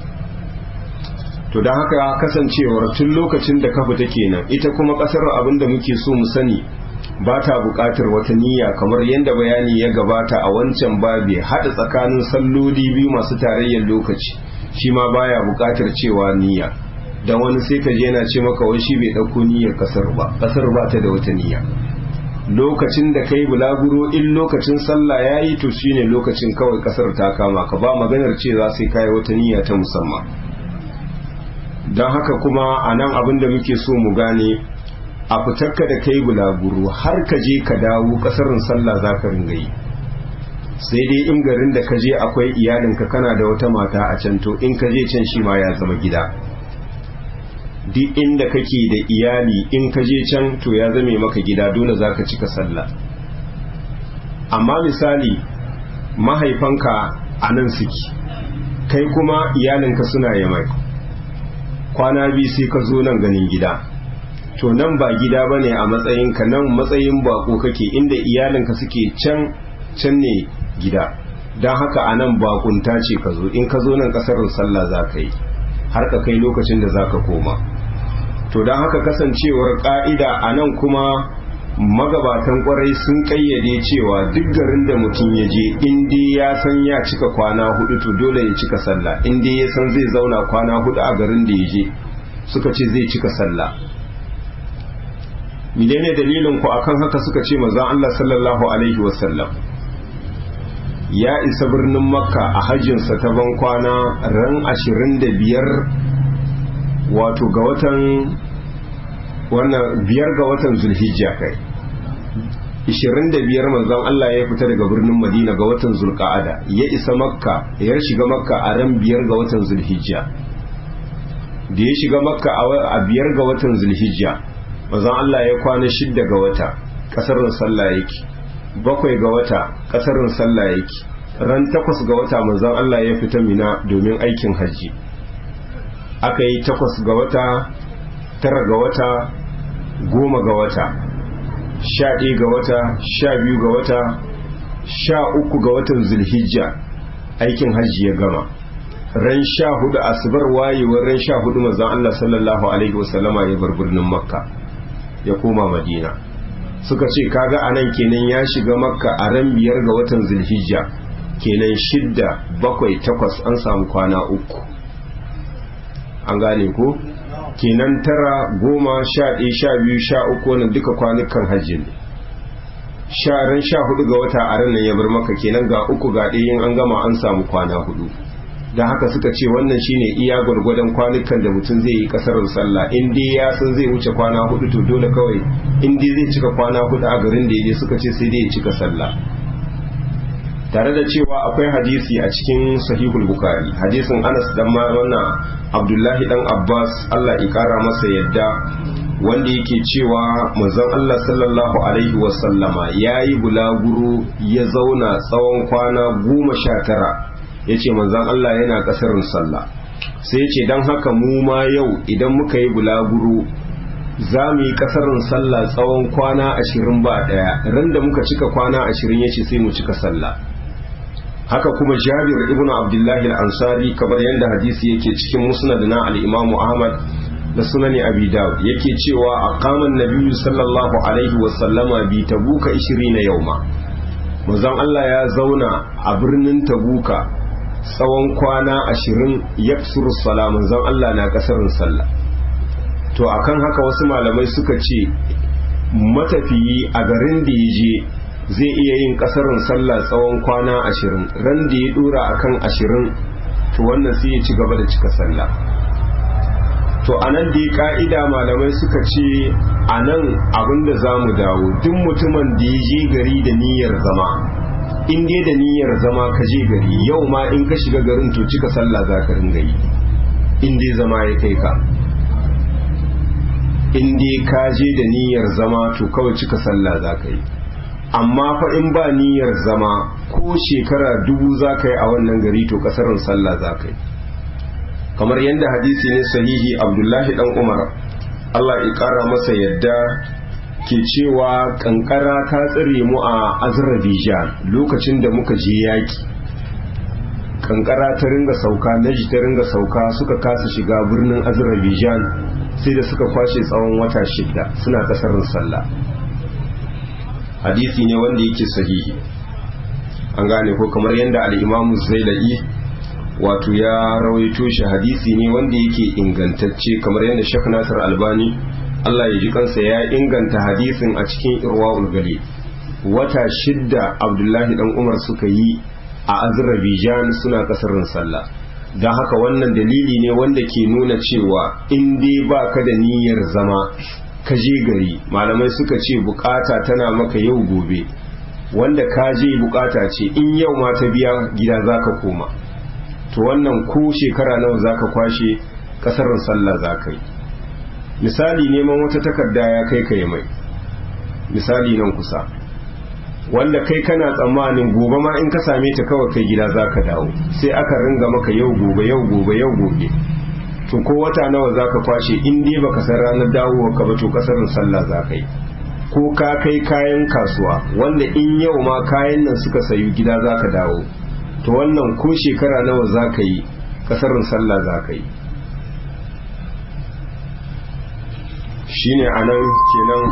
to don haka kasancewar tun lokacin da kafa ta kenan ita kuma kasar abin da muke so mu sani ba ta buƙatar wata niyya kamar yadda bayani ya gabata a wancan babi haɗa tsakanin salloli biyu masu tarayyar lokaci shi ma baya buƙatar cewa niyya don wani sai ka je yana ce maka wai shi bai ɗauko niyyar kasar ba kasar ba ta da wata niyya lokacin da kai bulaguro in lokacin sallah ya yi to shine lokacin kawai kasar ta kama ka ba maganar cewa sai kai wata niyya ta musamman don haka kuma a nan abin da muke so mu gane a fitarka da kai bulaguro har ka je ka dawo kasarin sallah za ka ringa yi sai dai in garin da ka je akwai iyalinka kana da wata mata a can to in ka je can shi ma ya zama gida duk inda kake da iyali in ka je can to ya zame maka gida dole za ka cika sallah amma misali mahaifanka a nan suke kai kuma iyalinka suna yamai kwana biyu sai ka zo nan ganin gida to nan ba gida ba ne a matsayinka nan matsayin bako kake inda iyalinka suke can can ne gida don haka a nan bakunta ce ka zo in ka zo nan kasarin sallah za ka yi har ka kai lokacin da za ka koma to don haka kasancewar ka'ida a nan kuma magabatan kwarai sun kayyade cewa duk garin da mutum ya je in dai ya san ya cika kwana hudu to dole ya cika sallah in dai ya san zai zauna kwana hudu a garin da ya je suka ce zai cika sallah menene dalilin ku akan haka suka ce manzon Allah sallallahu alaihi wasallam ya isa birnin makka a hajjinsa ta ban kwana ran 25 wato ga watan wannan biyar ga watan zulhijja kai 25 manzon Allah ya fita daga birnin Madina ga watan Zulqa'ada ya isa Makka ya shiga Makka a ran biyar ga watan Zulhijja da ya shiga Makka a biyar ga watan Zulhijja manzon Allah ya kwana shidda ga wata kasarin sallah yake bakwai ga wata kasarin sallah yake ran takwas ga wata manzon Allah ya fita Mina domin aikin hajji aka yi takwas ga wata tara ga wata goma ga wata sha ɗaya ga wata sha biyu ga wata sha uku ga watan zulhijja aikin hajji ya gama ran sha hudu asibar wayewar ran sha hudu manzon Allah sallallahu alaihi wasallama ya bar birnin makka ya koma madina suka ce kaga anan kenan ya shiga makka a ran biyar ga watan zulhijja kenan shidda bakwai takwas an samu kwana uku an gane ko kenan tara goma sha ɗaya sha biyu sha uku wannan duka kwanukan hajji ne sha ran sha hudu ga wata a ranar ya bar maka kenan ga uku ga ɗaya an gama an samu kwana hudu da haka suka ce wannan shine iya gwargwadon kwanukan da mutum zai yi kasarar sallah in dai ya san zai wuce kwana hudu to dole kawai in dai zai cika kwana hudu a garin da ya je suka ce sai dai ya cika sallah tare da cewa akwai hadisi a cikin sahihul bukari hadisin anas dan wannan abdullahi dan abbas allah ya kara masa yadda wanda yake cewa manzon allah sallallahu alaihi wasallama ya yi bulaguro ya zauna tsawon kwana goma sha tara ya ce manzon allah yana kasarin sallah sai ya ce don haka mu ma yau idan muka yi bulaguro za mu yi kasarin sallah tsawon kwana ashirin ba daya ran da muka cika kwana ashirin ya ce sai mu cika sallah haka kuma jabir ibn abdullahi al-ansari kamar yadda hadisi yake cikin musnad na al-imam ahmad da sunani abi dawud yake cewa aqama an-nabiy sallallahu alaihi wa sallama bi tabuka 20 yauma manzon Allah ya zauna a birnin tabuka tsawon kwana 20 yaksuru sala manzon Allah na kasarin sallah to akan haka wasu malamai suka ce matafiyi a garin da ya je zai iya yin kasarin sallah tsawon kwana ashirin ran da ya dora akan ashirin to wannan sai ya ci gaba da cika sallah to a nan da ya ka'ida malamai suka ce a nan abinda za mu dawo duk mutumin da ya je gari da niyyar zama in dai da niyyar zama ka je gari yau ma in ka shiga garin to cika sallah za ka ringa yi in dai zama ya kai ka in dai ka je da niyyar zama to kawai cika sallah za ka yi amma fa in ba niyyar zama ko shekara dubu za ka yi a wannan gari to kasarin sallah za ka yi kamar yadda hadisi ne sahihi abdullahi dan umar allah ya kara masa yadda ke cewa kankara ta tsire mu a azerbaijan lokacin da muka je yaki kankara ta ringa sauka naji ta ringa sauka suka kasa shiga birnin azerbaijan sai da suka kwashe tsawon wata shida suna kasarin sallah hadisi ne wanda yake sahihi an gane ko kamar yadda al'imamu zaila'i wato ya rawaito shi hadisi ne wanda yake ingantacce kamar yadda shek nasir albani allah ya ji kansa ya inganta hadisin a cikin irwa'ul gali wata shidda abdullahi dan umar suka yi a azerbaijan suna kasarin sallah don haka wannan dalili ne wanda ke nuna cewa in dai ba ka da niyyar zama ka je gari malamai suka ce bukata tana maka yau gobe wanda ka je bukata ce in yau ma ta biya gida za ka koma to wannan ko shekara nawa za ka kwashe kasarin sallah za ka yi misali neman wata takarda ya kai ka mai misali nan kusa wanda kai kana tsammanin gobe ma in ka same ta kawai kai gida za ka dawo sai aka ringa maka yau gobe yau gobe yau gobe to ko wata nawa za ka kwashe in dai baka san ranar dawowa ka ba to kasarin sallah za ka yi ko ka kai kayan kasuwa wanda in yau ma kayan nan suka sayu gida za ka dawo to wannan ko shekara nawa za ka yi kasarin sallah za ka yi shine anan kenan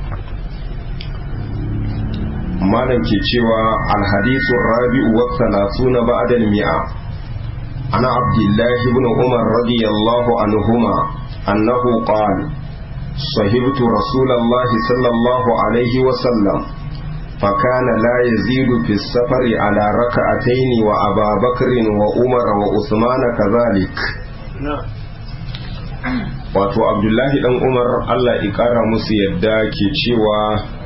malam ke cewa alhadisu rabi'u wa salasuna ba'da al-mi'a ana abdullahi ibn umar radiyallahu anhuma annahu qala صحبت رسول الله صلى الله عليه وسلم فكان لا يزيد في السفر على ركعتين وأبا بكر وعمر وعثمان كذلك wato abdullahi dan umar allah ikara musu yadda ke cewa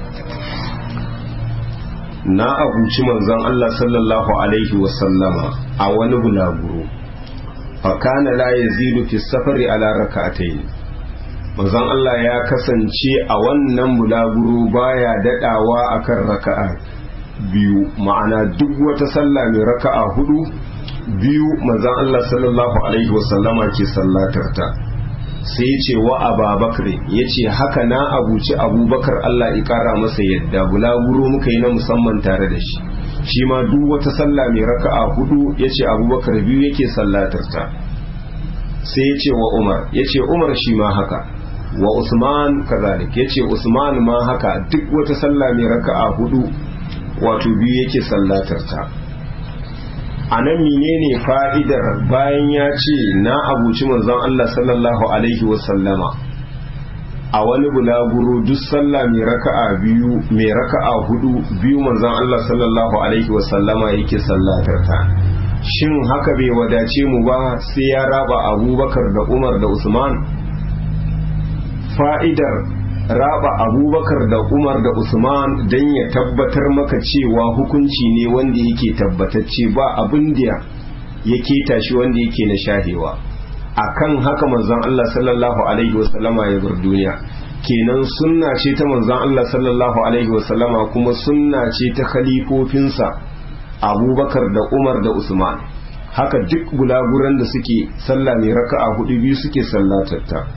na abuci manzon Allah sallallahu alaihi wasallama a wani bulaguro fakana la yazidu fi safari ala raka'atayn manzon Allah ya kasance a wannan bulaguro baya dadawa akan raka'a biyu ma'ana duk wata sallah mai raka'a hudu biyu manzon Allah sallallahu alaihi wasallama ke sallatar ta sai ce wa ababakar ya ce haka na abuci abubakar Allah ya kara masa yadda bulaguro muka yi na musamman tare da shi shi ma duk wata sallah mai raka'a hudu ya ce abubakar biyu yake sallatar ta sai ya ce wa umar ya ce umar shi ma haka wa usman kazalik ya ce usman ma haka duk wata sallah mai raka'a hudu wato biyu yake sallatar ta a nan menene fa'idar bayan ya ce na abuci manzon Allah sallallahu Alaihi wasallama a wani bulaguro duk sallah mai raka'a biyu mai raka'a hudu biyu manzon Allah sallallahu Alaihi wasallama yake sallatar ta shin haka bai wadace mu ba sai ya raba abubakar da umar da usman fa'idar raba abubakar da umar da usman don ya tabbatar maka cewa hukunci ne wanda yake tabbatacce ba abin da ya keta shi wanda yake na shahewa akan haka manzon Allah sallallahu alaihi wasallama ya bar duniya kenan sunna ce ta manzon Allah sallallahu alaihi wasallama kuma sunna ce ta khalifofinsa abubakar da umar da usman haka duk bulaguran da suke sallah mai raka'a hudu biyu suke sallatatta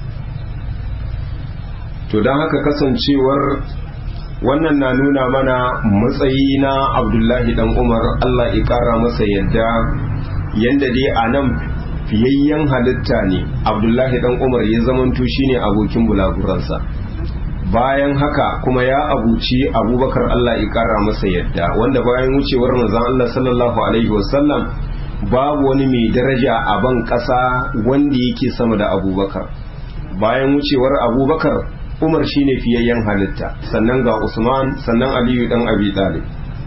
to don haka kasancewar wannan na nuna mana matsayi na abdullahi dan umar allah ya kara masa yadda yadda dai a nan fiyayyen halitta ne abdullahi dan umar ya zamanto shine abokin bulaguransa bayan haka kuma ya abuci abubakar allah ya kara masa yadda wanda bayan wucewar manzon allah sallallahu alaihi wasallam babu wani mai daraja a ban ƙasa wanda yake sama da abubakar bayan wucewar abubakar umar shine fiyayyen halitta sannan ga usman sannan aliyu dan abi talib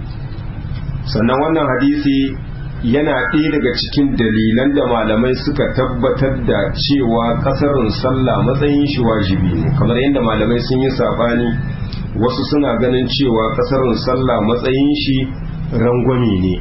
sannan wannan hadisi yana ɗaya daga cikin dalilan da malamai suka tabbatar da cewa ƙasarin sallah matsayin shi wajibi ne kamar yadda malamai sun yi sabani wasu suna ganin cewa ƙasarin sallah matsayin shi rangwame ne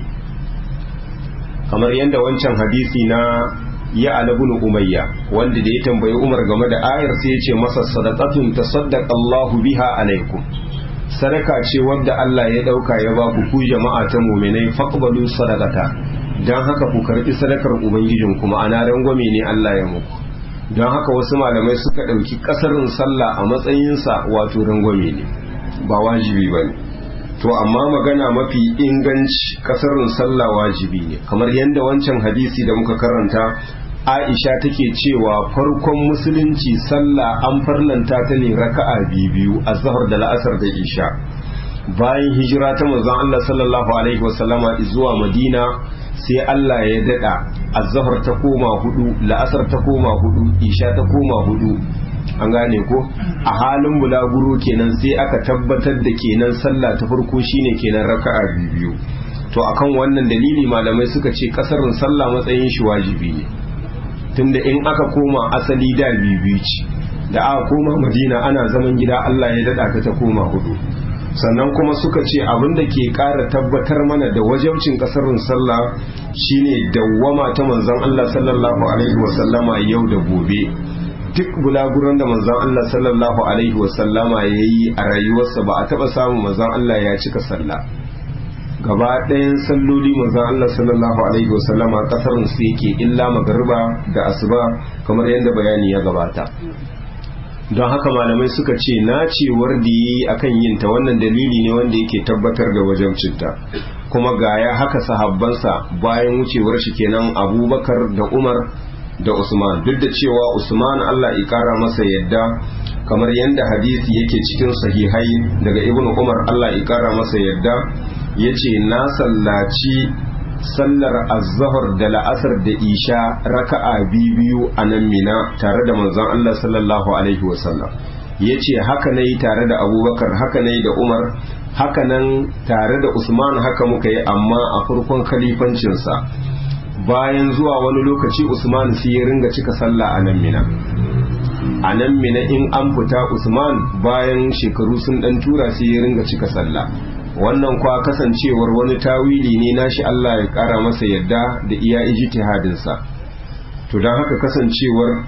kamar yadda wancan hadisi na ya alabun umayya wanda da ya tambayi umar game da ayar sai ya ce masa sadaqatun tasaddaqa Allahu biha alaikum sadaka ce wadda Allah ya dauka ya ba ku ku jama'a ta mu'minai faqbalu sadaqata dan haka ku karbi sadakar ubangijin kuma ana rangwame ne Allah ya muku don haka wasu malamai suka dauki kasarin sallah a matsayin sa wato rangwame ne ba wajibi bane to amma magana mafi inganci kasarin sallah wajibi ne kamar yadda wancan hadisi da muka karanta aisha take cewa farkon musulunci sallah an farlanta ta ne raka'a biyu a zahar da la'asar da isha bayan hijira ta manzon Allah sallallahu alaihi wasallama zuwa madina sai Allah ya dada azhar ta koma hudu la'asar ta koma hudu isha ta koma hudu an gane ko a halin bulaguro kenan sai aka tabbatar da kenan sallah ta farko shine kenan raka'a biyu to akan wannan dalili malamai suka ce kasarin sallah matsayin shi wajibi ne tunda in aka koma asali da biyu ce da aka koma madina ana zaman gida Allah ya dada ta ta koma hudu sannan kuma suka ce abin da ke ƙara tabbatar mana da wajabcin kasarin sallah shine dawwama ta manzon Allah sallallahu alaihi wasallama yau da gobe duk bulaguran da manzon Allah sallallahu alaihi wasallama ya yi a rayuwarsa ba a taɓa samun manzon Allah ya cika sallah gaba ɗayan salloli manzon Allah sallallahu alaihi wasallama kasarin su yake illa magariba da asuba kamar yadda bayani ya gabata don haka malamai suka ce nacewar da yi akan yin ta wannan dalili ne wanda yake tabbatar da wajabcinta kuma gaya haka sahabbansa bayan wucewar shi kenan abubakar da umar da usman duk da cewa usman allah ya kara masa yadda kamar yadda hadisi yake cikin sahihai daga ibn umar allah ya kara masa yadda ya ce na sallaci sallar azahar da la'asar da isha raka'a biyu a nan mina tare da manzon Allah sallallahu alaihi wasallam ya ce haka na yi tare da abubakar haka na yi da umar haka nan tare da usman haka muka yi amma a farkon kalifancinsa bayan zuwa wani lokaci usman sai ya ringa cika sallah a nan mina a nan mina in an fita usman bayan shekaru sun dan tura sai ya ringa cika sallah wannan kwa kasancewar wani tawili ne nashi Allah ya kara masa yadda da iya ijtihadinsa to don haka kasancewar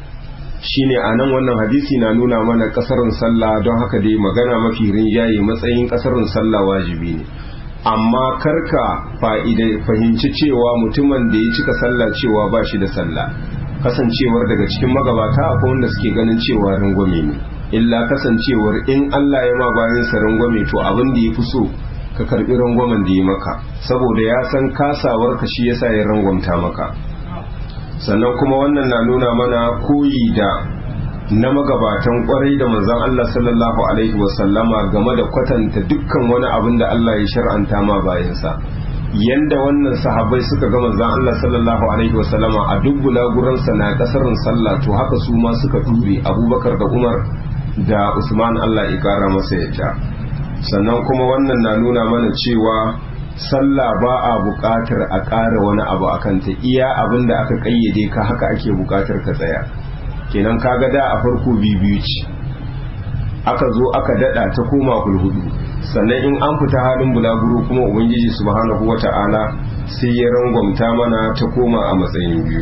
shine a nan wannan hadisi na nuna mana kasarin sallah don haka dai magana mafi rinjaye matsayin kasarin sallah wajibi ne amma karka fa'ida fahimci cewa mutumin da ya cika sallah cewa ba shi da sallah kasancewar daga cikin magabata akwai wanda suke ganin cewa rangwame ne illa kasancewar in Allah ya ma bayan sa rangwame to abin da ya fi so ka karbi rangwamen da ya maka saboda ya san kasawar ka shi yasa ya rangwamta maka sannan kuma wannan na nuna mana koyi da na magabatan kwarai da manzon Allah sallallahu alaihi wasallama game da kwatanta dukkan wani abin da Allah ya shar'anta ma bayansa yanda wannan sahabbai suka ga manzon Allah sallallahu alaihi wasallama a duk bulaguransa na kasarin sallah to haka su ma suka ture Abubakar da Umar da Usman Allah ya kara masa yadda sannan kuma wannan na nuna mana cewa sallah ba a buƙatar a ƙara wani abu a kanta iya abin da aka ƙayyade ka haka ake buƙatar ka tsaya kenan kaga da a farko biyu ce aka zo aka dada ta koma hulhudu sannan in an fita halin bulaguro kuma ubangiji subhanahu wata'ala sai ya rangwamta mana ta koma a matsayin biyu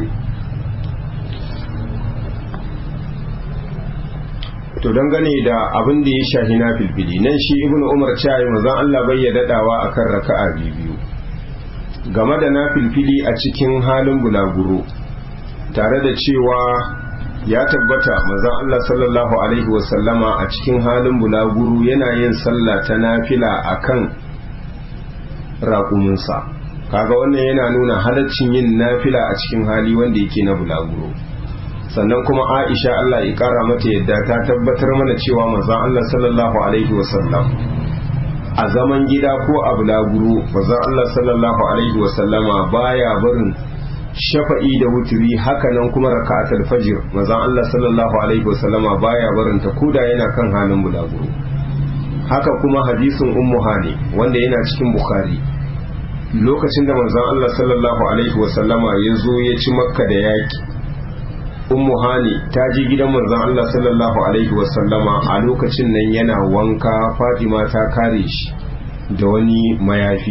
to dangane da abin da ya shahi na filfili nan shi ibnu umar cewa manzon Allah bai ya dadawa akan raka'a biyu game da na filfili a cikin halin bulaguro tare da cewa ya tabbata manzon Allah sallallahu alaihi wasallama a cikin halin bulaguro yana yin sallah ta nafila akan raƙuminsa kaga wannan yana nuna halaccin yin nafila a cikin hali wanda yake na bulaguro sannan kuma aisha Allah ya kara mata yadda ta tabbatar mana cewa manzon Allah sallallahu alaihi wasallam a zaman gida ko a bulaguro manzon Allah sallallahu alaihi wasallama baya barin shafa'i da wuturi hakanan kuma raka'atul fajr manzon Allah sallallahu alaihi wasallama baya barin ta koda yana kan halin bulaguro haka kuma hadisin ummu hani wanda yana cikin bukhari lokacin da manzon Allah sallallahu alaihi wasallama ya zo ya ci makka da yaki ummu hani ta je gidan manzon Allah sallallahu alaihi wasallama a lokacin nan yana wanka Fatima ta kare shi da wani mayafi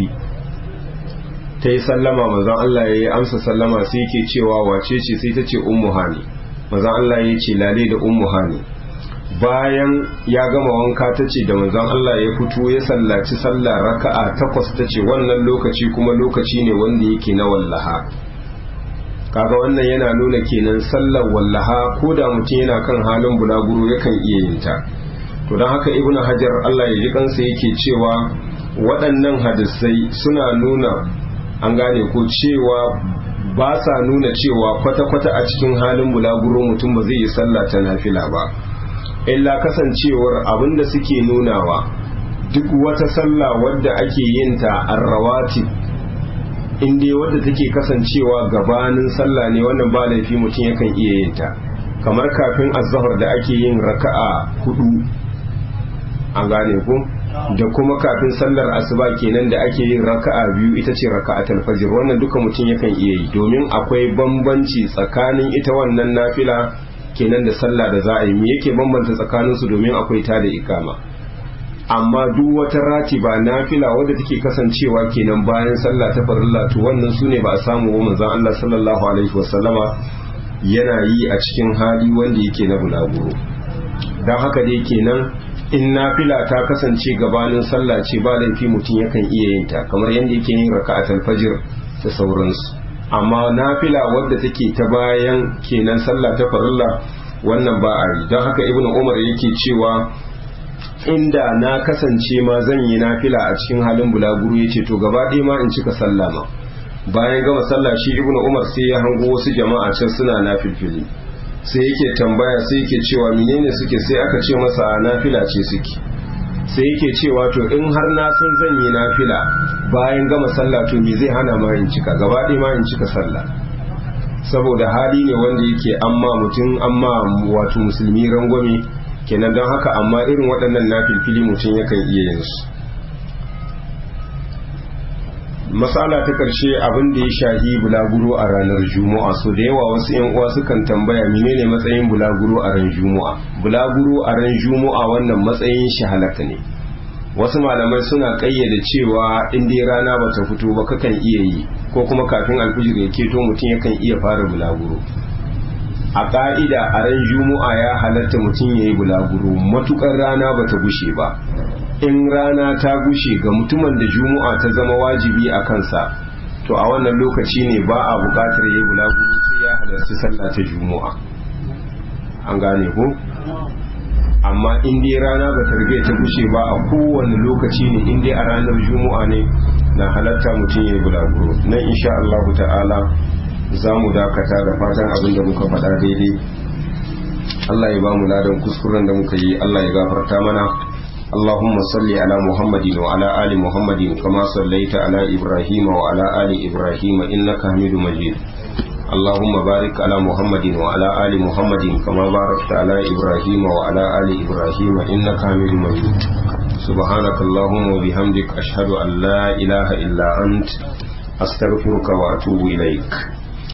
ta yi sallama manzon Allah ya yi amsa sallama sai yake cewa wace ce sai ta ce ummu hani manzon Allah ya ce lale da ummu hani bayan ya gama wanka ta ce da manzon Allah ya fito ya sallaci sallah raka'a takwas ta ce wannan lokaci kuma lokaci ne wanda yake na wallaha kaga wannan yana nuna kenan sallar wallaha ko da mutum yana kan halin bulaguro yakan iya yin ta to don haka ibnu hajar Allah ya ji kansa yake cewa waɗannan hadisai suna nuna an gane ko cewa ba sa nuna cewa kwata-kwata a cikin halin bulaguro mutum ba zai yi sallah ta nafila ba illa kasancewar abinda suke nunawa duk wata sallah wadda ake yin ta arrawatib in dai wadda take kasancewa gabanin sallah ne wannan ba laifi mutum yakan iya yin ta kamar kafin azhar da ake yin raka'a hudu an gane ku da kuma kafin sallar asuba kenan da ake yin raka'a biyu ita ce raka'atul fajr wannan duka mutum yakan iya yi domin akwai bambanci tsakanin ita wannan nafila kenan da sallah da za a yi me yake bambanta tsakaninsu domin akwai ta da ikama amma duk wata ratiba nafila wadda take kasancewa kenan bayan sallah ta farilla to wannan sune ba a samu wa manzon Allah sallallahu alaihi wasallama yana yi a cikin hali wanda yake na bulaguro dan haka dai kenan in nafila ta kasance gabanin sallah ce ba laifi mutum yakan iya yin ta kamar yadda yake yin raka'atul fajr da sauransu amma nafila wadda take ta bayan kenan sallah ta farilla wannan ba a yi don haka ibnu umar yake cewa inda na kasance ma zan yi nafila a cikin halin bulaguro ya ce to gaba ɗaya ma in cika sallah ma bayan gama sallah shi ibnu umar sai ya hango wasu jama'a can suna nafilfili sai yake tambaya sai yake cewa menene suke sai aka ce masa nafila ce suke sai yake cewa to in har na san zan yi nafila bayan gama sallah to me zai hana ma in cika gaba ɗaya ma in cika sallah saboda hali ne wanda yake amma mutum amma wato musulmi rangwame kenan don haka amma irin waɗannan nafilfili mutum yakan iya yin su matsala ta ƙarshe abin da ya shahi bulaguro a ranar juma'a so da yawa wasu yan uwa sukan tambaya menene matsayin bulaguro a ran juma'a bulaguro a ran juma'a wannan matsayin shi halatta ne wasu malamai suna ƙayyade cewa in dai rana ba ta fito ba kakan iya yi ko kuma kafin alfijir ya keto mutum yakan iya fara bulaguro a ƙa'ida a ran juma'a ya halatta mutum ya yi bulaguro matukar rana ba ta gushe ba in rana ta gushe ga mutumin da juma'a ta zama wajibi a kansa to a wannan lokaci ne ba a buƙatar ya yi bulaguro sai ya halarci sallah ta juma'a an gane ko amma in dai rana ba ta rige ta gushe ba a kowane lokaci ne in dai a ranar juma'a ne na halatta mutum ya yi bulaguro nan insha Allah ta'ala za mu dakata da fatan abin da muka faɗa daidai Allah ya ba mu ladan kuskuren da muka yi Allah ya gafarta mana اللهم صل على محمد وعلى آل محمد كما صليت على إبراهيم وعلى آل إبراهيم إنك حميد مجيد اللهم بارك على محمد وعلى آل محمد كما باركت على إبراهيم وعلى آل إبراهيم إنك حميد مجيد سبحانك اللهم وبحمدك أشهد أن لا إله إلا أنت أستغفرك وأتوب إليك